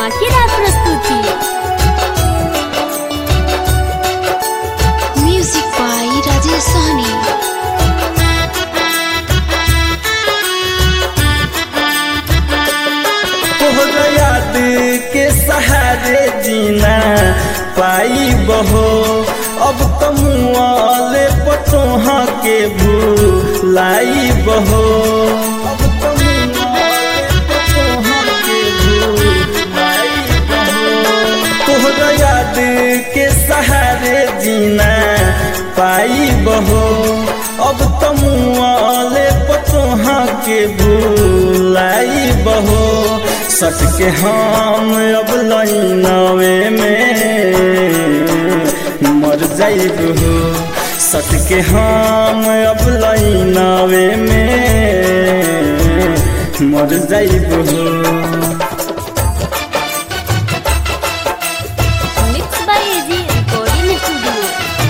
धमाकेदार प्रस्तुति music by Rajesh सहनी तोहरा याद के सहारे जीना पाई बहो अब तमुआले पटोहा के भूलाई बहो अब तमुआले पटोहा के भूलाई बहो तोहरा याद के सहारे जीना पाई बहो अब तमुआले पटोहा के भूलाई बहो सट के हम अब लाइनवे में मर जाइब हो सट के हम अब लाइनवे में मर जाइब हो mix by AG recording studio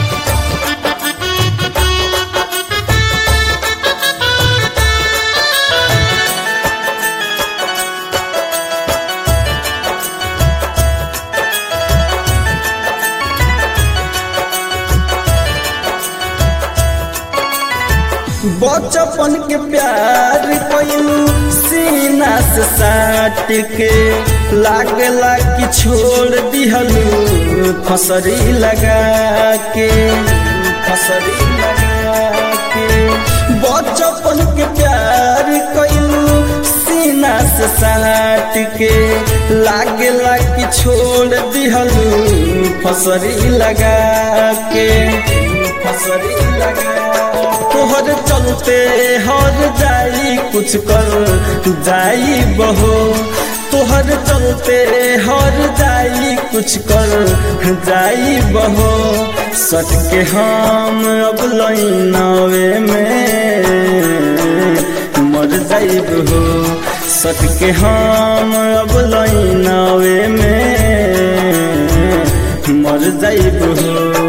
बचपन के प्यार कैलू सीना से साट के लागला कि छोड़ दिहलू फसरी लगा के फसरी लगा के बचपन के प्यार कैलू सीना से साट के लागला कि छोड़ दिहलू फसरी लगा के फसरी लगा तोहर चलते हर जाई कुछ कर जाई बहो तोहर चलते हर जाई कुछ कर जाई बहो सट के हम अब लाइनवे में मर जाइब हो सट के हम अब लाइनवे में मर जाइब हो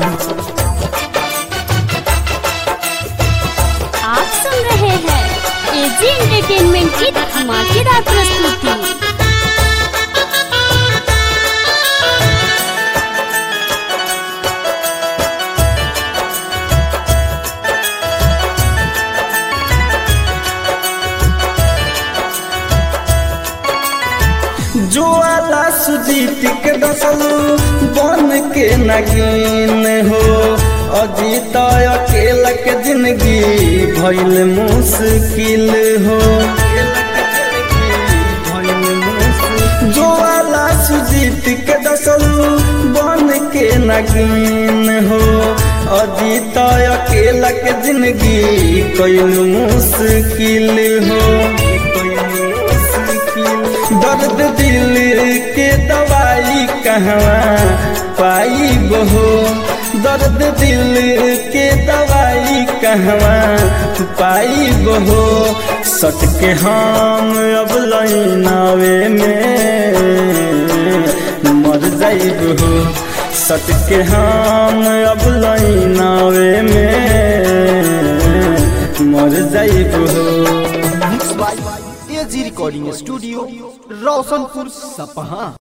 आप सुन रहे हैं एजी एंटरटेनमेंट की धमाकेदार प्रस्तुति जो आला सुजीत के दसल बन के नगीन हो अजीत अकेला के जिंदगी भइल मुश्किल हो जो आला सुजीत के दसल बन के नगीन हो अजीत अकेला के जिंदगी कइल मुश्किल हो दर्द दिल के दवाई कहवा पाई बहो दर्द दिल के दवाई कहवा पाई बहो सट के हम अब लाइनवे में मर जाइब हो सट के हम अब लाइनवे में मर जाइब हो mix by AG recording studio Roshanpur सपहा